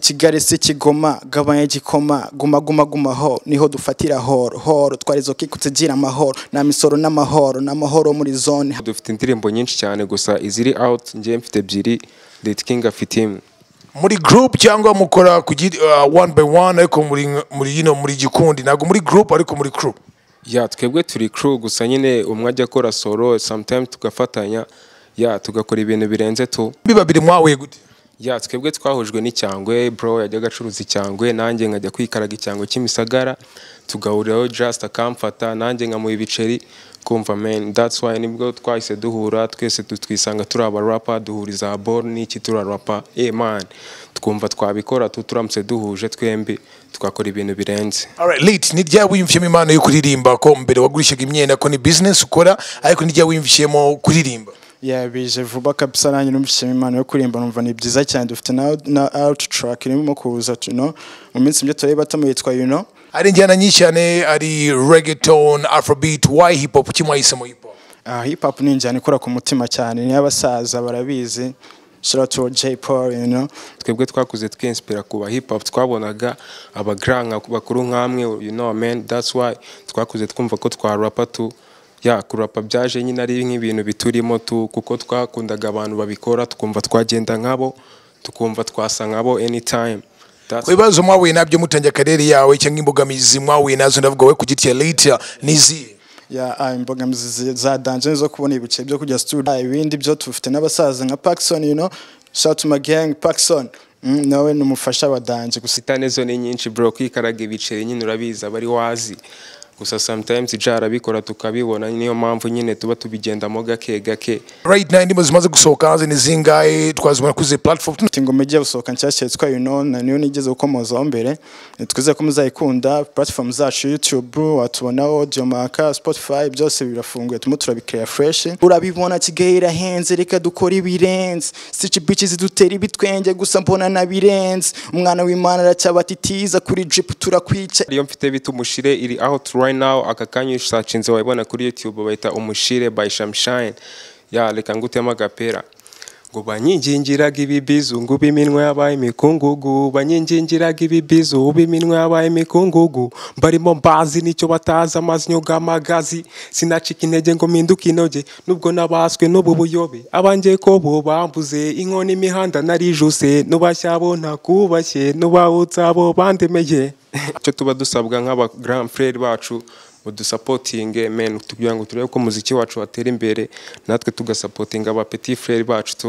ikigarese kigoma gabanya igikoma guma guma guma ho niho dufatira horo horo twarizo kikutsigira amahoro na misoro n'amahoro n'amahoro muri zone dufite indirimbo nyinshi cyane gusa iziri out ngewe mfite ebyiri deti kingi afite imwe muri group cyangwa mukora ku gi- uh, one by one ariko muri muri yino muri gikundi ntabwo muri group ariko muri crew ya twebwe turi crew gusa nyine umwe ajya akora solo sometimes tugafatanya ya tugakora ibintu birenze tu biba biri mwahuye gute ya twebwe twahujwe n'icyangwe bro yajyaga acuruza icyangwe nanjye nkajya kwikaraga icyangwe cy'imisagara tugahuriraho just akamfata nanjye nkamuha ibiceri kumva man that's why nibwo twahise duhura twese tu- twisanga turi abarapa duhuriza bor n'iki turi arapa eh man twumva twabikora tu turamutse duhuje twembi tugakora ibintu birenze Alright, late ni ryari wiyumviyemo impano yo kuririmba ko mbere wagurishaga imyenda ko ni business ukora ariko ni ryari wiyumviyemo kuririmba Yeah, bije vuba kabisa nanjye numvishije impano yo kuririmba numva ni byiza cyane dufite na, na out track irimo kuza you know mu minsi mike tureba batamu yitwa you know hari injyana nyinshi cyane ari reggaeton afrobeat why hip hop kuki mwahisemo hip hop uh, hip hop ni injyana ikora ku mutima cyane ni abasaza barabizi shout out to J Paul you know twebwe twakuze twinspira ku ba hip hop twabonaga aba grand nka- bakuru nk'amwe you know man that's why twakuze twumva ko twarapa tu ya kurapa byaje nyine ari nk'ibintu biturimo tu kuko twakundaga abantu babikora tukumva twagenda nkabo tukumva twasa nkabo anytime That's ku bibazo mwahuye nabyo mutangiye akarere yawe cyangwa imbogamizi mwahuye nazo ndavuga we ku giti ya late ni izihe ya ah, imbogamizi zi- za danger zo kubona ibice byo kujya studio Ah, ibindi byo tufite n'abasaza nka Paxson you know shout out to my gang Paxson mm, nawe ni umufasha wa danger gusa sitane zo ni nyinshi bro kwikaraga ibiceri nyine urabizi aba ari wazi gusa sometimes ija arabikora tukabibona niyo mpamvu nyine tuba tubigendamo gake gake right now indirimbo zimaze gusohoka hanze ni zingahe twazibona kuzi platform ati ngo mujye gusohoka nshyashya yitwa yuno na niyo nigeze gukomozaho mbere twizeye ko muzayikunda platform zacu youtube watubonaho jomaka spotify byose birafunguye turimo turabikira fresh urabibona kigali irahenze reka dukora ibirenze sici bici zidutera ibitwenge gusa mbona nabirenze umwana w'imana aracyabatitiza kuri jipu turakwica iyo mfite bita umushire iri out right now aka kanya ushacinze wayibona kuri youtube bayita umushire by shamshine ya reka ngutemo agapera ngo banyingingiraga ibibizungu b'iminwa yabaye imikungugu banyingingiraga ibibizu b'iminwa yabaye imikungugu mbarimo mbazi nicyo batazi amazinyo g'amagazi sinacika intege ngo mpinduke inoge nubwo nabaswe n'ubu buyobe abanjye ko bo bambuze inkoni imihanda narijuse nubashyabo ntakubashye nubawutsa abo bandemeye icyo tuba dusabwa nk'aba grand frere bacu udusapotinge men kugira ngo turebe ko umuziki wacu watera imbere natwe tugasapotinga aba petit frere bacu tu